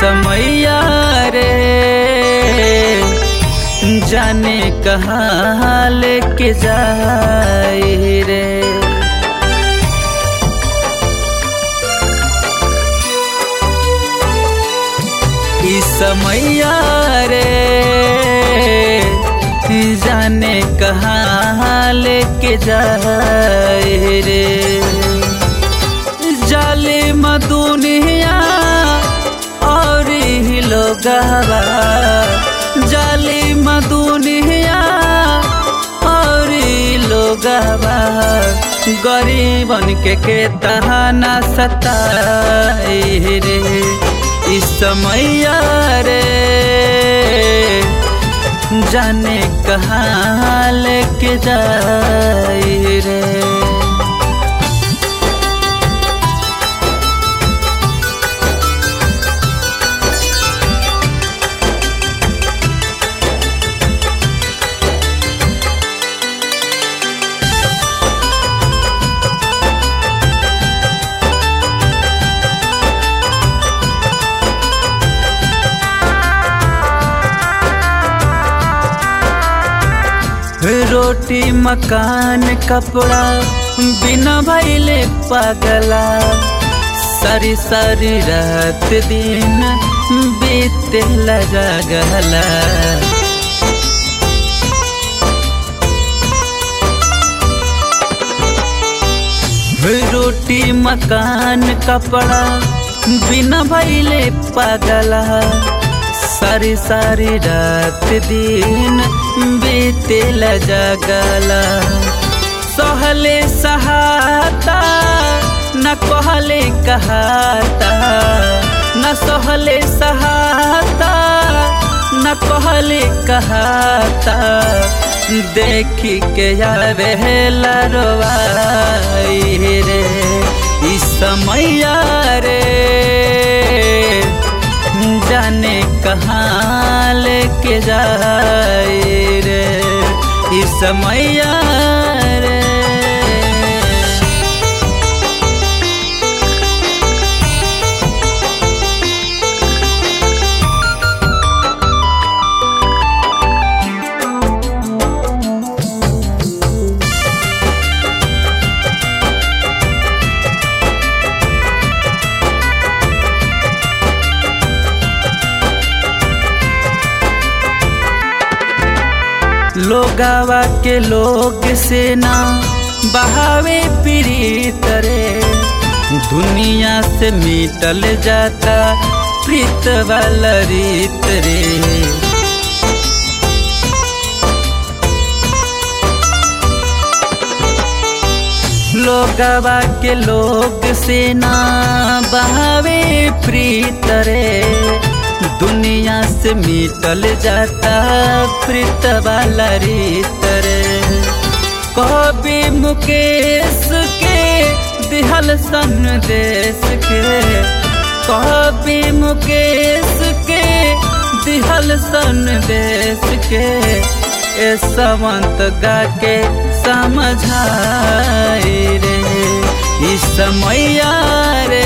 समैया रे जाने कहाँ लेके जाए रे ई समैया रे जाने कहाँ लेके जाए रे जाले मदुनिया और ही लोग जाले मदुनिया और ही लोग गरीबन के के तहाना सताए रे इस समैया रे जाने कहाँ लेके जाए रे रोटी मकान कपड़ा बिना भैले पगला सारी सारी रात दिन बीते लगला रोटी मकान कपड़ा बिना भैले पगला सारी सारी रात दिन बीते जगला सहले सहाता न कहले कहाता न सहले सहाता न कहले कहाता देखी के यारे लरवाई रे इस समैया रे जाने कहाँ लेके जाए रे इस समैया रे लोगावा के लोग से ना बहावे प्रीत रे दुनिया से मिटल जाता प्रीत वाला रीत रे लोगावा के लोग से ना बहावे प्रीत रे दुनिया से मिटल जाता प्रीत वाला रीत रे कभी मुकेश के दिहल सन देश के कभी मुकेश के दिहल सन देश के ए सवंत गा के समझाए रे इस समैया रे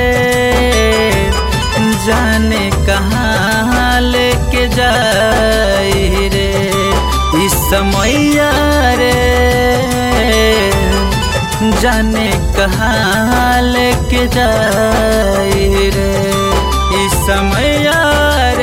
जाने कहाँ लेके जाए रे इस समैया रे जाने कहाँ लेके जाए रे इस समैया रे